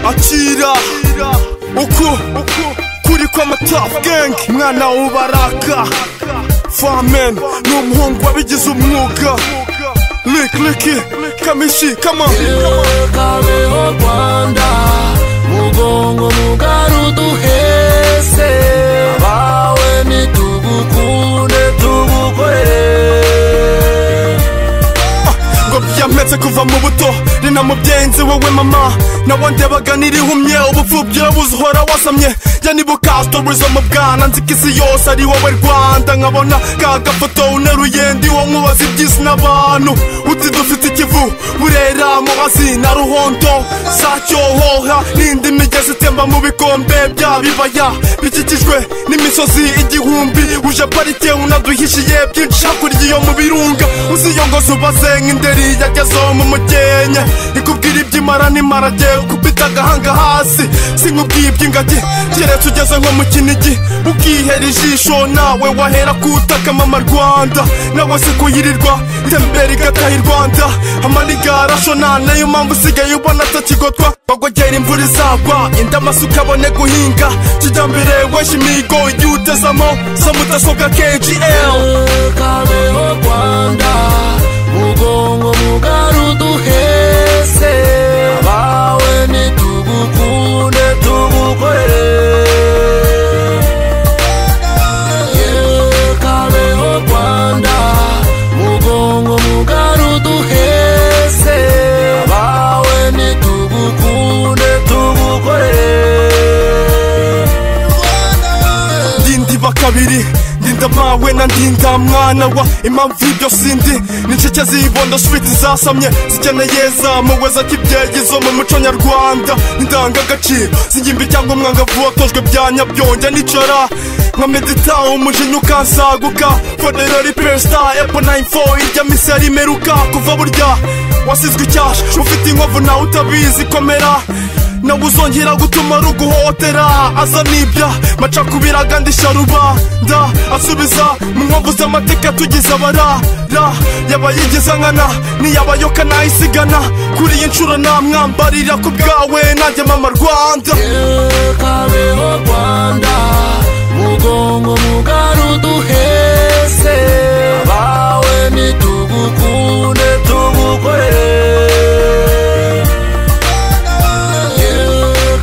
akira uku kuri kw'amatafu gengi umwana w'ubaraka famen ni umuhungu wabigize umwuga likiliki kamishi kama kabeho rwanda mugongo mugari uduhese abawe nitugukunde tugukorere ngo byametse kuva mu buto ni na mubyenzi wowe mama nawe ndebaga nirihumye ubupfubyi urabuze uhora wasamye jya nibukasto buza mu bwana nzi ko isi yose ari wowe rwanda nkabona ka gafoto uneruye ndi wo nkubaza iby'isi n'abantu uti dufite ikivu burera muhazi na ruhondo za cyohoha n'indi migezi itemba mu bikombe bya bibaya bikikijwe n'imisozi igihumbi uje parike unaduhishiye byinshi hakurya iyo mu birunga uziyongoza ubaze nk'inderi yagezeho mu mugenya ikubwira iby'imara n'imparage ukubita agahanga hasi sinkubwiye iby'ingagi keretse ugeze nko mu kinigi ukihera ijisho nawe wahera kutaka mama rwanda nawe si kuyirirwa itembera igataha i rwanda amanigarashona nayo mpamvu usigaye ubona atakigotwa bagogera imvura izagwa inda amasuka ukabone guhinga kijyambere wesh imigo igihe utezamo za mudasobwa kgl kabeho rwanda mugongo mugari uduhese abawe nitugukunde tugukorere yewe kabeho rwanda mugongo mugari uduhese abawe nitugukunde tugukorere ndindiba kabiri ndinda mawe na ndinda mwana wa impamvu ibyo sindi n'incike zibondo shwiti zasamye zikeneye zamuwe za kibyeyi zo mu muco nyarwanda indangagaciro zingimbi cyangwa umwangavu watojwe bya nyabyonge nicara nka medita umujinya ukansaguka foderori persita epo 94 irya misi yarimeruka kuva burya wasizwe icyasha ufite inkovu nawe utabizi komera nawe uzongera gutuma ruguhotera aza nibya macakubira agandi sharuba nda asubiza mu nkovu z'amateka tugize abarara yabayigize nkana niyabayoka nayisigana kuri iyi nshuro namwambarira ku bwawe nanjye mama rwanda kabeho rwanda mugongo mugari uduhese abawe nitugukunde tugukorere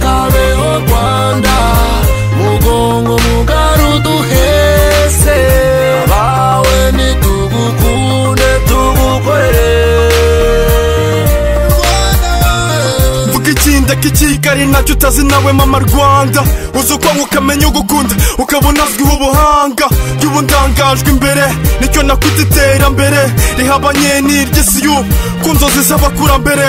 kabeho rwanda mugongo mugari uduhese abawe nitugukunde tugukorere vuga ikinda k'ikigali nacyo utazi nawe mama rwanda uzi uko ukamenya ugukunda ukabona azwiho ubuhanga y'ubu ndangajwe imbere nicyo nakwita iterambere rihabanye n'iry'isi y'ubu ku nzozi z'abakurambere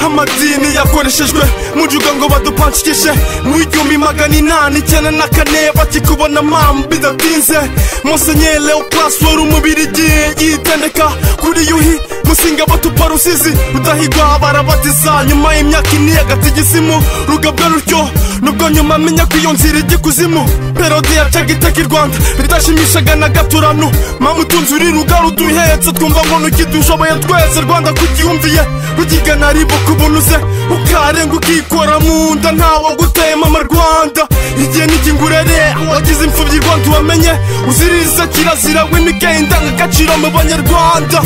amadini yakoreshejwe mujuga ngo badupanshikishe mu igihumbi magana inani icyenda na kane bakikubona mama bidatinze musenyeri leopas wari umubirigi yitendeka kuri yuhi gusinga batupa rusizi rudahigwa barabatiza nyuma y'imyaka ine y'agatigisimu rugabwa rutyo nubwo nyuma amenya ko iyo nzira ijya ikuzimu perode yacaga iteka i rwanda ridashimishaga na gaturano mama utunze uri ruga ruduhetse twumva ngo ntukidushoboye twese rwanda kugihumviye rugigana ribuka ubunuze ukarenga ukikora mu nda ntawe guteye mama rwanda igihe n'ikingurere wagize imfubyi rwanda ubamenye uziriza kirazira w'imike indangagaciro mu banyarwanda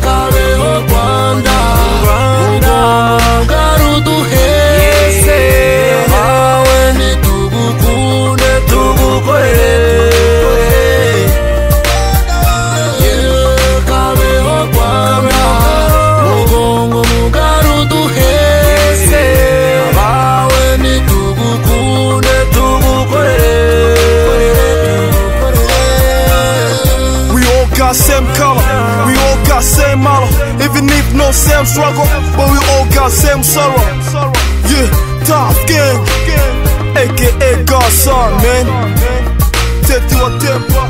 kabeho rwanda urwanga ruduheze abawe nitugukunde tugukorere kabeho rwanda mugongo mugari uduheze abawe nitugukunde tugukorere We all got same color, we all got same model. Even if no same struggle, but we all got same sorrow. Yeah, tough gang, aka Godson, man. Tete wa tepa,